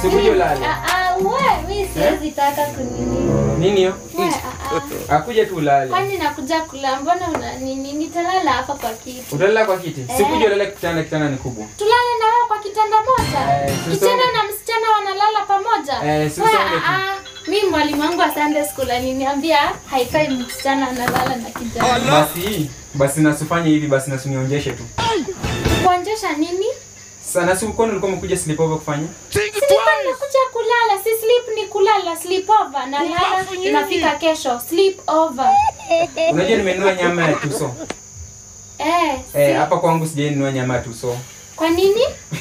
Sikuje ulale. Ah, ah, we, mi siwezi taka kunini. Nini hiyo? We, ah, ah. Akuje tu ulale. Kwani nakuja kula, mbona una nini? Nitalala hapa kwa kiti. Utalala kwa kiti. Sikuje ulale kitanda, kitanda ni kubwa. Tulale na wewe kwa kitanda moja. Eh, Kijana tusonge. na msichana wanalala pamoja. Eh, si We, usonge tu. ah, ah. Mi mwalimu wangu wa Sunday school aliniambia haifai msichana analala na kijana. Basi, basi nasufanye hivi basi nasunionjeshe tu. Kuonjesha nini? Sana si ukono ulikuwa umekuja sleepover kufanya? Silikuwa nakuja kulala, si sleep ni kulala, sleep over. Nalala inafika kesho, sleep over. Unajua nimenunua nyama ya tuso. Eh, si. Eh, hapa kwangu sijainunua nyama ya tuso. Kwa nini?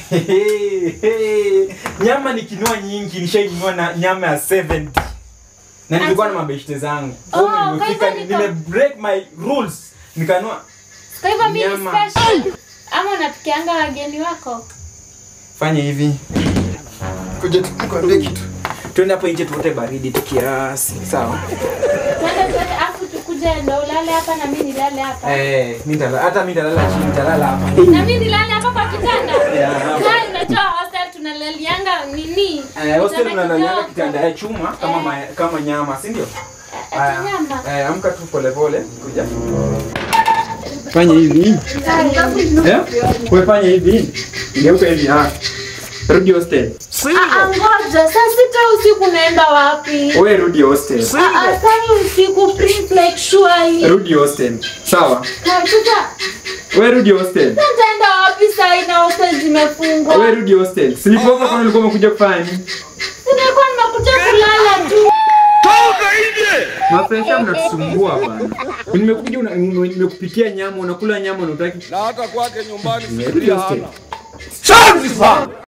nyama nikinua nyingi nishainunua na nyama ya 70 na nilikuwa na mabeshte zangu Oh, Kwa kwa nimefika hivyo niko- nime break my rules nikanua Kwa hivyo mimi ni Nyama. special. Ama unapikianga wageni wako? fanya hivi kuja tukwambie kitu tuende hapo nje tuote baridi tu kiasi sawa Twende twende afu tukuje ndo ulale hapa na mimi nilale hapa. eh mimi nitala hata mimi nitalala chini nitalala hapa Na mimi nilale hapa kwa kitanda. Yeah, hapa. Kai unajua hostel tunalalianga nini? eh hostel Kitanda unalaliana kidogo. kitanda ya chuma kama Eh. ma, kama nyama si ndio Eh, ati nyama. eh amka tu pole pole kuja fanya hivi Eh? Wewe fanya hivi. Geuka hivi ah. Rudi hostel. Ah, ah, ngoja saa sita usiku naenda wapi? Wewe rudi hostel. Ah, ah, sasa usiku please like surely. Rudi hostel. Sawa. Na sasa Wewe rudi hostel. nitaenda wapi saa hii na hostel zimefungwa? Wewe rudi hostel. Sleepover kwani ulikuwa umekuja kufanya nini? Nilikuwa nimekuja kulala tu. Mafresha mnatusumbua bana. Nimekuja una- nime- nimekupikia nyama, unakula nyama na unataki. na hata kwake nyumbani Rudi sufuria hostel. hana.